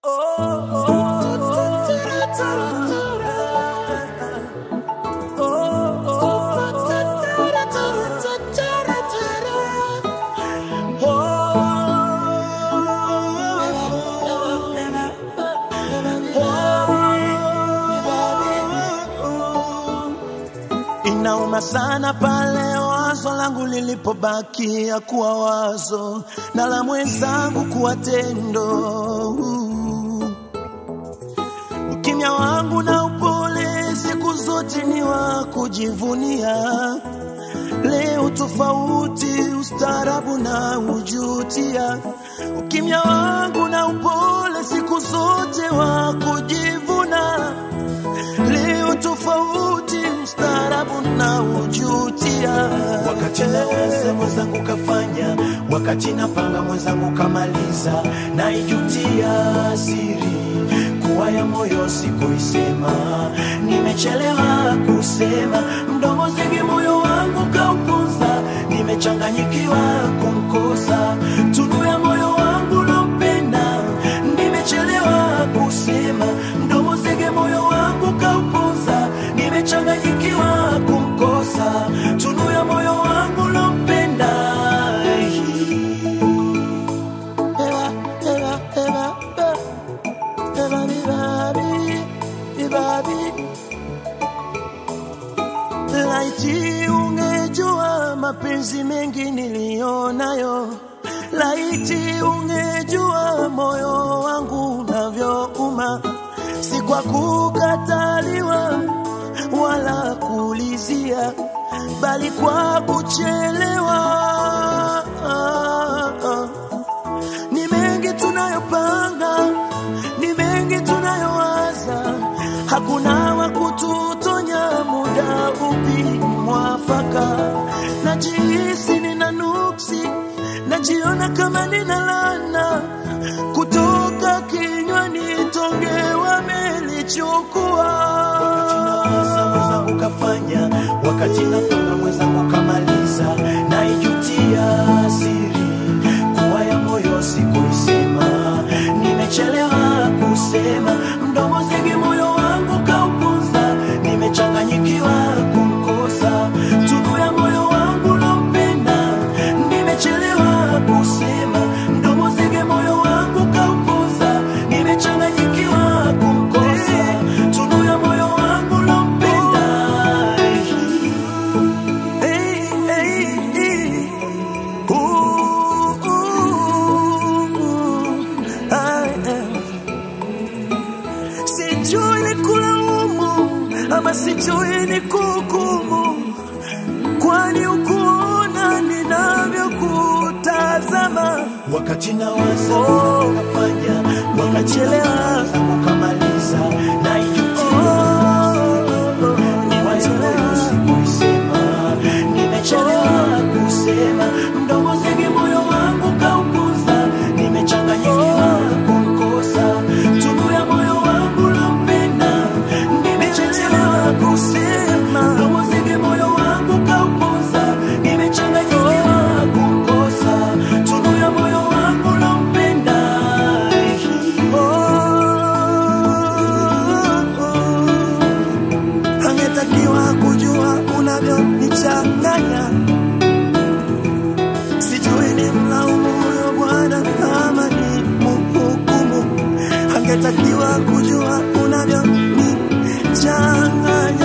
Inauma sana pale wazo langu lilipobakia kuwa wazo na la mwenzangu kuwa tendo. Ukimya wangu na upole siku zote ni wa kujivunia. Leo tofauti, ustaarabu na ujutia. Ukimya wangu na upole siku zote wa kujivuna. Leo tofauti, ustaarabu na ujutia. wakati nawaza mwenzangu kafanya, wakati napanga mwenzangu kamaliza, naijutia siri kuwa ya moyo sikuisema, nimechelewa kusema, mdomo zingi moyo wangu kaupuza, nimechanganyikiwa kumkosa, tunu ya moyo wangu nampenda, nimechelewa kusema, mdomo zingi moyo wangu kaupuza, nimechanganyikiwa kumkosa, tunu ya moyo wangu nampenda. Eva, Eva, Eva, Eva, Eva, bibabi, bibabi. Laiti ungejua mapenzi mengi niliyonayo, laiti ungejua moyo wangu unavyouma, si kwa kukataliwa wala kuulizia, bali kwa kuchelewa. Ni mengi tunayopanga, ni mengi tunayowaza, hakuna wa kututonya muda upi mwafaka. Najihisi nina nuksi, najiona kama nina lana kutoka kinywani, tonge wamelichukua. Nawaza mwenzangu kafanya, wakati napanga mwenzangu kamaliza, naijutia siri kuwa ya moyo sikuisema, nimechelewa kusema, mdomo zingi moyo wangu kaupuza, nimechanganyikiwa kumkosa, tunu ya moyo wangu nampenda, nimechelewa kusema, mdomo zingi moyo wangu kaupuza, nimechanganyikiwa kumkosa, tunu ya moyo wangu nampenda. Hey, hey, hey. Ooh, ooh, ooh. Ah, eh. Sijui ni kulaumu ama sijui ni kuhukumu, kwani ukuona ninavyokutazama. wakati nawaza Oh. kafanya wakati Nimechelewa. nawaza kukamaliza naijutia Nimechelewa. sikuisema nimechelewa kusema mdomo zingi moyo wangu kaukuza nimechanganyikiwa kumkosa tunu ya moyo wangu nampenda nimechelewa kusema mdomo zingi moyo wangu kaukuza nimechanganyikiwa kumkosa tunu ya moyo wangu nampenda angetakiwa kujua unavyonichanganya. Sijui ni mlaumu huyo Bwana ama ni mhukumu. Angetakiwa kujua unavyonichanganya.